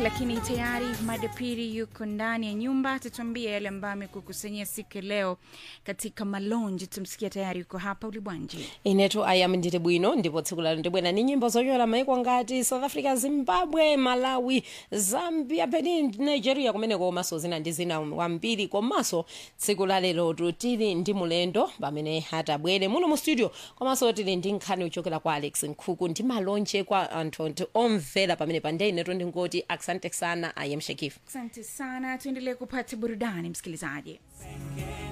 lakini tayari madepiri yuko ndani ya nyumba, tutuambie yale ambayo amekukusanyia siku ya leo katika malonji. Tumsikia tayari yuko hapa ulibwanji. inetu ayam ndili bwino ndipo tsiku lalo ndibwera ni nyimbo zochokera maiko ngati south africa zimbabwe malawi zambia benin nigeria kumeneko komanso zina ndi zina kwambiri komanso tsiku lalelotu tili ndi mulendo pamene atabwere muno mu studio komanso tili ndi nkhani uchokera kwa alex nkhuku ndi malonje kwa anthu anthu omvera pamene pande inetu ndingoti asante sana ayam shakif Asante sana, tuendelee kupata burudani msikilizaji.